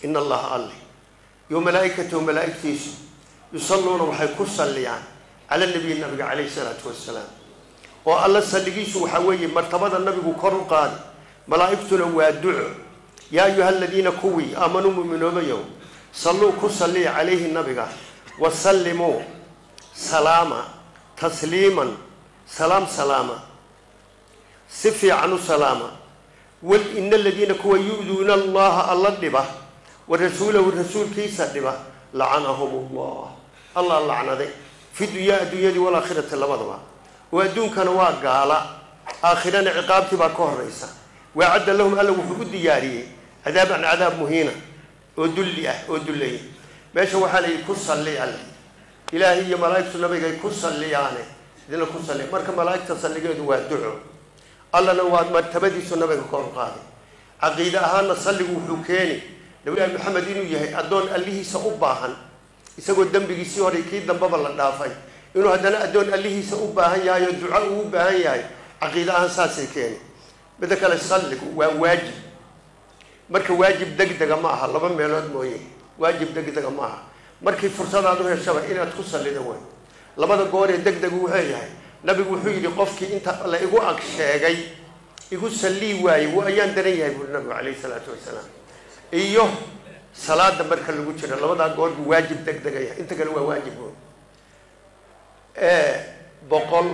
ina allaha alle iyo malaaikatahu malaaigtiisu yusalluuna waxay ku salliyaan cala nabiyi nabiga calayhi salaatu wassalaam oo alla salligiisu waxaa weeye martabada nabigu kor u qaadi malaa'igtuna waa duco yaa ayuha aladiina kuwii aamanuu muminoobayow salluu ku salliya calayhi nabiga wasallimuu salaama tasliiman salaam salaama si fiican u salaama wal ina aladiina kuwa yu-duuna allaha alla dhiba wa rasuulahu rasuulkiisa dhiba lacanahum allah allah lacnaday fi dunyaa adduunyadii walaakhirati labadaba oo adduunkana waa gaala aakhirana ciqaabtii baa ka horaysa waacadda lahum alla wuxuu u diyaariyey cadaaban cadaab muhiina oo dulli ah oo dullaya meesha waxaa la yidhi ku salli alle ilaahay iyo malaa'igtu nabigay ku salliyaane idina ku salliya marka malaa'igta salligeedu waa duco allana waa martabadiisu nabiga kor qaaday caqiide ahaana salligu wuxuu keeni nabilahi maxamed inuu yahay addoon allihiisa u baahan isagoo dembigiisii horay kii dambaba la dhaafay inuu haddana addoon allihiisa u baahan yahay oo duco uu u baahan yahay caqiide ahaan saasay keeni midda kale salligu waa waajib marka waajib degdega ma aha laba meelood mooye waajib degdega ma aha markii fursadaad u heshaba inaad ku sallida way labada gooree degdegu wuxuu yahay nabigu wuxuu yidhi qofkii inta la igu ag sheegay igu sallii waayey w ayaan daran yahay buuri nabigu calayhi salaatu wasalaam iyo salaada marka lagu jiro labadaa goor buu waajib degdega yahay inta kale waa waajib oo boqol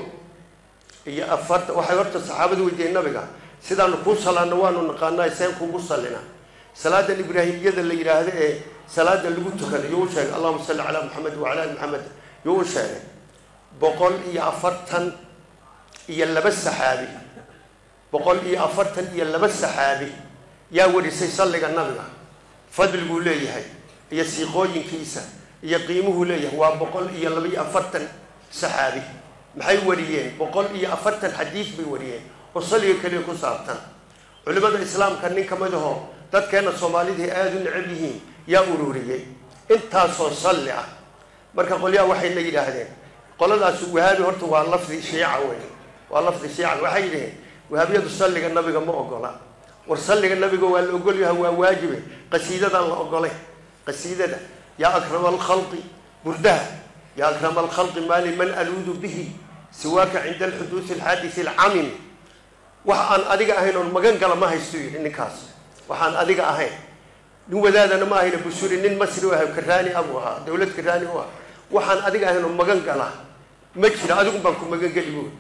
iyo afartan waxay horta saxaabadu weydiiyeen nabiga sidaanu kuu salaano waanu naqaanaa seen kuugu sallina salaadan ibraahimiyada la yidhaahdo ee salaada lagu tukada yuu u sheegay allahuma salli calaa maxamed wacala ali maxamed yuu u sheegay boqol iyo afartan iyo laba saxaabi boqol iyo afartan iyo laba saxaabi yaa warisay salliga nabiga fadliguu leeyahay iyo siiqooyinkiisa iyo qiimuhuu leeyahay waa boqol iyo laba iyo afartan saxaabi maxay wariyeen boqol iyo afartan xadiis bay wariyeen oo salliga keliya ku saabtan culimada islaamka nin ka mid aho dadkeena soomaalidii aada u necab yihiin yaa ururiyey intaasoo salli ah marka qolyaha waxay la yidhaahdeen qoladaas wahaabi horta waa lafdi shiica wey waa lafdi shiica waxay yidhaheen wahaabiyadu salliga nabiga ma ogola war salliga nabiga waa la ogolyaha waa waajibe qasiidadaan la ogolay qasiidada yaa akrama alkhalqi burdaha yaa akrama alkhalqi maali man aluudu bihi siwaaka cinda alxuduudi alxaadisi alcamim wax aan adiga ahayn oon magan gala ma haysto yidhi ninkaas waxaan adiga ahayn nin wadaadana ma ahayna busuri nin masri u ahay karaani abuu ahaa dawlad karaani u ah waxaan adiga ahayn oo magan gala ma jira adigu baan ku magan geli buuri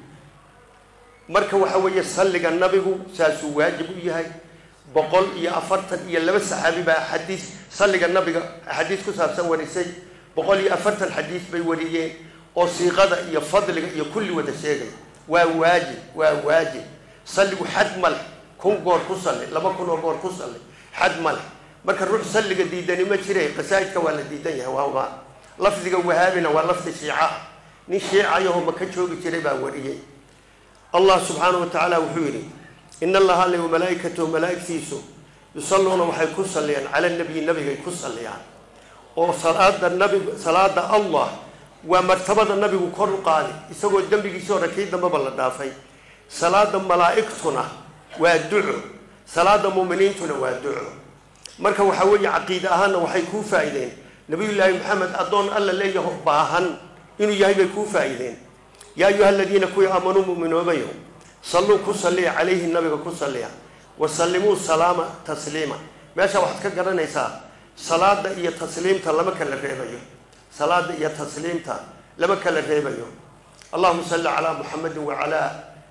marka waxa weeye salliga nabigu saasuu waajib u yahay boqol iyo afartan iyo laba saxaabi baa xadiis salliga nabiga xadiis ku saabsan warisay boqol iyo afartan xadiis bay wariyeen oo siiqada iyo fadliga iyo kulli wada sheegay waa waajib waa waajib salligu xad ma leh kun goor ku salli laba kun oo goor ku salli xad ma leh marka ruux salliga diidani ma jire qasaa'idka waa la diidan yahay waawaa lafdiga wahaabina waa lafdi shiica nin shiicayaho maka joogi jiray baa wariyey allah subxaanahu wa tacaala wuxuu yidhi in allaha alle malaaikatahu malaaigtiisu yusalluuna waxay ku salliyaan cala nabiyi nabigay ku salliyaan oo salaada nabi salaada allah waa martabada nabigu kor u qaadi isagoo dembigiisii hore kii dambaba la dhaafay salaada malaa'igtuna waa duco salaada muuminiintuna waa duco marka waxaa weeye caqiide ahaanna waxay kuu faa-ideen nabiyullaahi maxamed addoon alla leeyaho baahan inuu yahay bay kuu faa-ideen yaa ayuha aladiina kuwii aamanuu mu'minoobayo salluu ku salliya calayhi nabiga ku salliya wa sallimuu salaama tasliima meesha waxaad ka garanaysaa salaada iyo tasliimta lama kala reebayo salaada iyo tasliimta lama kala reebayo allahuma salli calaa muxamedin waalaa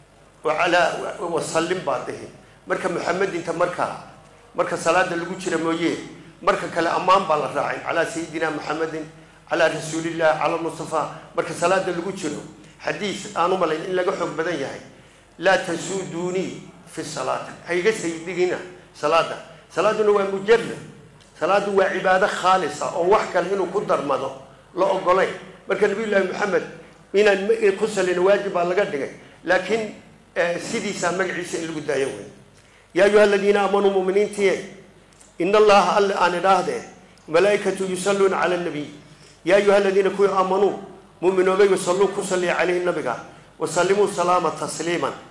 waalaa wasallim baa dihi marka muxamedinta markaa marka salaada lagu jira mooye marka kale ammaan baa la raacay calaa sayidina muxamedin calaa rasuulillahi cala mustafa marka salaada lagu jiro xadiis aan u malayn in laga xoog badan yahay laa tasuuduunii fi salaati hayga saydigina salaada salaaduna waa mujarad salaadu waa cibaado khaalisa oo wax kale inuu ku darmado la ogolayn marka nabiyullaahi maxamed inaan ku salino waajib baa laga dhigay laakiin sidiisaa magaciisa in lagu daayo wey yaa ayuha aladiina aamanuu muminiintiye in allaha alle aan idhaahdee malaaikatu yusalluuna cala nabiy yaa ayuha aladiina kuwii aamanuu muminoobay wasalluu ku salliya caleyhi nabiga wasallimuu salaama tasliiman